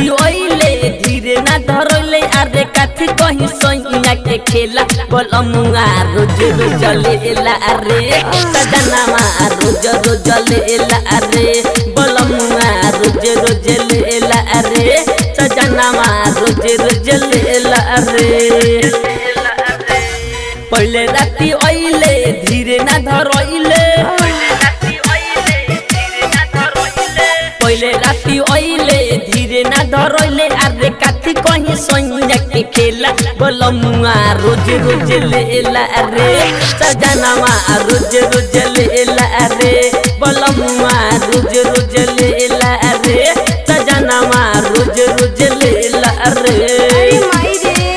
राती ओइले धीरे ना धरले अरे कथी कहीं सैया के खेला बलमुआ रोज रोज लेला अरे सजनामा रोज रोज लेला अरे बलमुआ रोज रोज लेला अरे सजनामा रोज रोज लेला अरे पहले राती ओइले धीरे ना धरइले पहले राती ओइले धीरे ना धरइले अरे काथी कहीं सैया के खेला बलमुआ रोज रोज लेला अरे सजनामा रोज रोज लेला अरे बलमुआ रोज रोज लेला अरे सजनामा रोज रोज लेला अरे अरे माई रे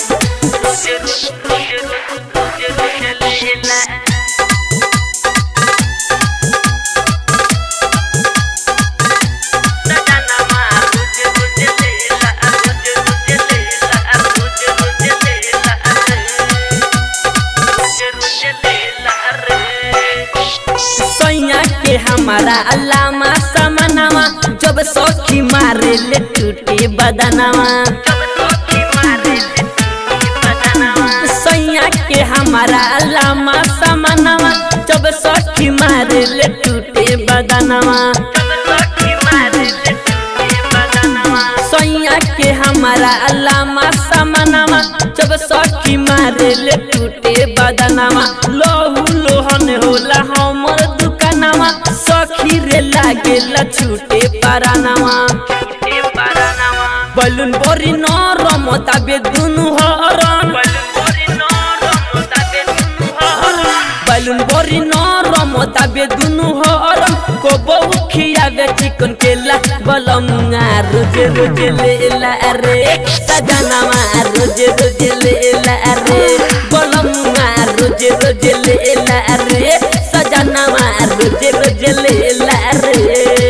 सैया के हमारा अल्लामा समनामा जब सखी मारे ले टूटे बदनामा सैया के हमारा अल्लामा समनामा जब सखी मारे ले टूटे बदनामा सैया के हमारा अल्लामा समनामा जब सखी मारे ले टूटे बदनामा लहू लोहन होला हमर दुकानामा सखी रे लागेला छूटे पारानामा बलून बरी नरम ताबे दुनु हरन बलून बरी नरम ताबे दुनु हरन को बहु खियावे चिकन केला बलमुआ रोज रोज लेला रे सजनामा रोज रोज लेला रे बलमुआ रोज रोज लेला रे सजनामा रोज रोज लेला रे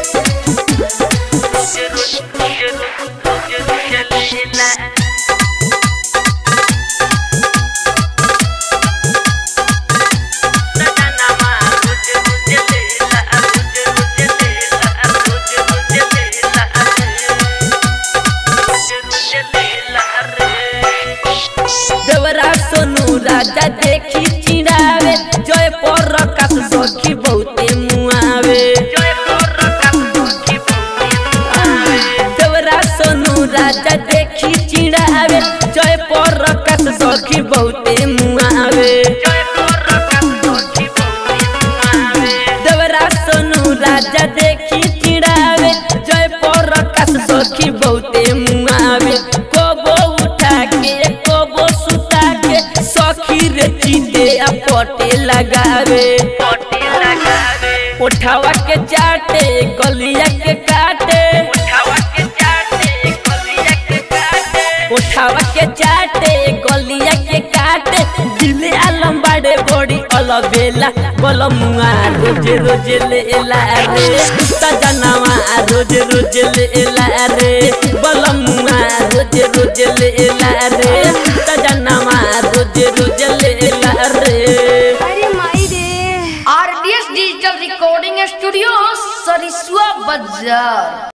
देवरा सोनू राजा देखी चिड़ावे जय पर रकास सखी बहुते मुआवे देवरा सोनू राजा देखी चिड़ावे जय पर रकास सखी बहुते मुआवे देवरा सोनू राजा देखी चिड़ावे जय पर रकास सखी बहुते मुआवे कोबो उठा के कोबो सुता के सखी रे चीते आ पटे लगावे उठावा के चाटे गलिया के काटे उठावा के चाटे गलिया के काटे दिले आलम बाड़े बड़ी अलबेला बलमुआ रोज रोज लेला रे सजनावा रोज रोज लेला रे बलमुआ रोज रोज लेला रे सजनावा रोज रोज लेला रे अरे माई रे RDS digital recording studio Sarisua बाजार